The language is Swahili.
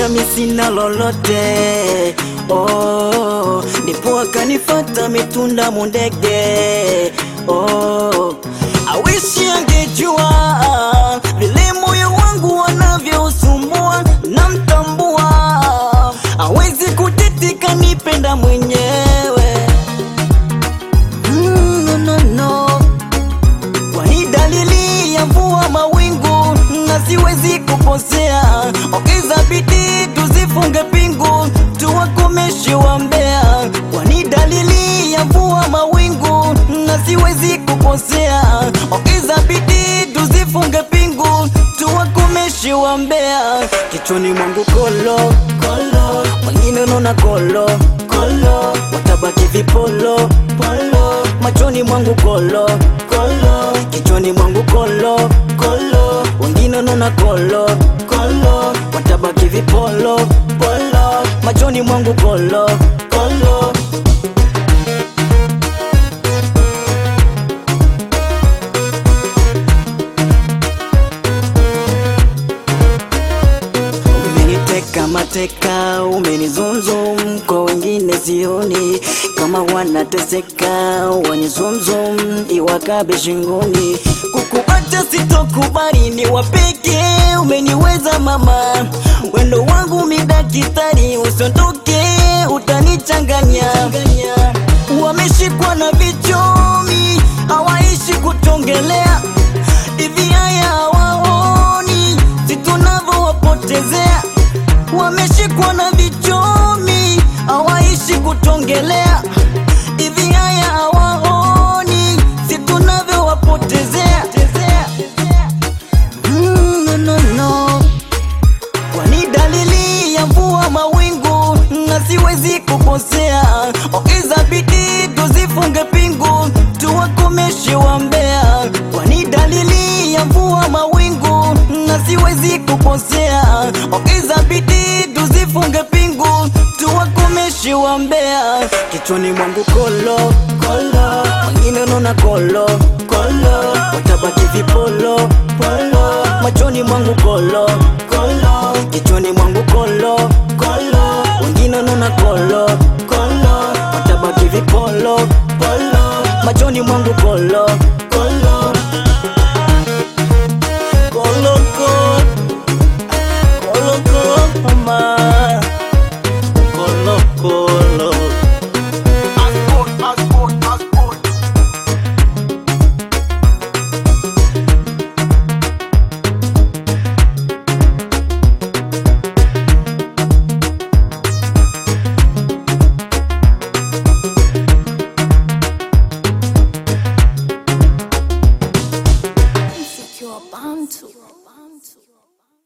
kuniacha misina lolote oh, ndipo akanifata mitunda mundege oh, awishi angejua vile moyo wangu wanavyousumbua na mtambua awezi kutitika nipenda mwenyewe mm, no, no, no. Kwani dalili ya mvua mawingu na siwezi kukosea. Ongeza bidii tuzifunge pingu tuwakomeshe wambea. Kwani dalili ya mvua mawingu na siwezi kukosea. Ongeza bidii tuzifunge pingu tuwakomeshe wambea. Kichwani mwangu kolo kolo, wengine unaona kolo kolo, watabaki vipolo polo, machoni mwangu kolo kolo, kichwani mwangu kolo kolo, wengine unaona kolo kolo, watabaki vipolo polo, machoni mwangu kolo kolo. Umeniteka mateka, umenizumzum kwa wengine sioni kama wanateseka, wanizumzum iwakabe shingoni. Kukuacha sitokubali, ni wapeke, umeniweza mama, wendo wangu midakitari, usiondoke, utanichanganya. Wameshikwa na vichomi, hawaishi kutongelea hivi haya hawaoni si tunavyowapotezea wameshikwa na vichomi hawaishi kutongelea hivi haya hawaoni si tunavyowapotezea mm, no, no, no. kwani dalili ya mvua mawingu na siwezi kukosea ongeza bidii tuzifunge pingu tuwakomeshe wambea kwani dalili ya mvua mawingu na siwezi kukosea ongeza bidii tuzifunge pingu tuwakomeshe wambea kichwani mwangu kolo kolo wengine unaona kolo kolo watabaki vipolo polo machoni mwangu kolo kolo kichwani mwangu kolo kolo wengine unaona kolo kolo watabaki vipolo polo machoni mwangu kolo